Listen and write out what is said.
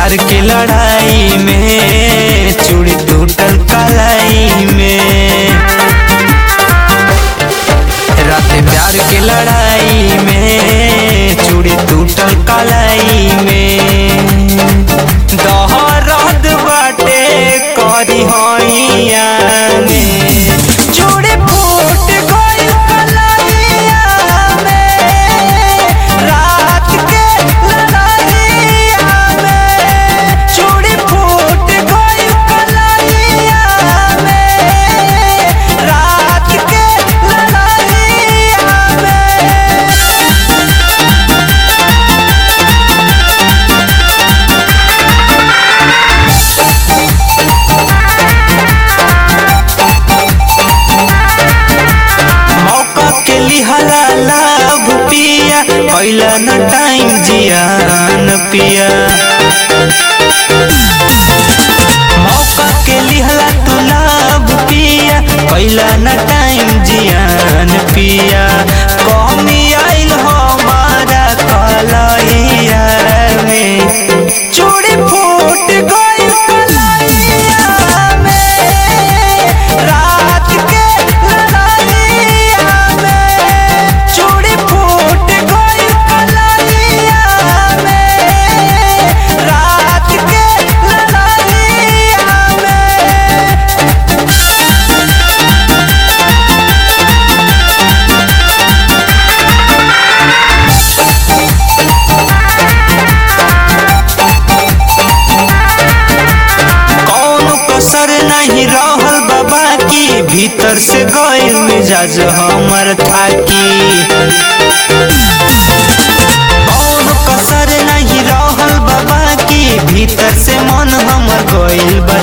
प्यार के लड़ाई में चूड़ी टूटल कलाई में रात प्यार के लड़ाई में चूड़ी टूटल कलाई में दहरद बाटे करी होइया में चूड़ी फूट गइल कलैया में रात के लड़ाइया में चूड़ी फूट गइल कलैया में रात के लड़ाइया में मौका के लिहला लाभ पिया कैला न टाइम जियान पिया मौका के लिहला तू लाभ पिया कैला न टाइम जियान पिया कमी आइल हमारा कलैया में चूड़ी फूट गइल कलैया में रात के लड़ाइया में चूड़ी फूट गइल कलैया में रात के लड़ाइया में कौनो कसर नहीं रहल बाबा की भीतर से गइल मिजाज हमर थाकी कौनो कसर नहीं रहल बाबा की भीतर से मन हमर गइल बा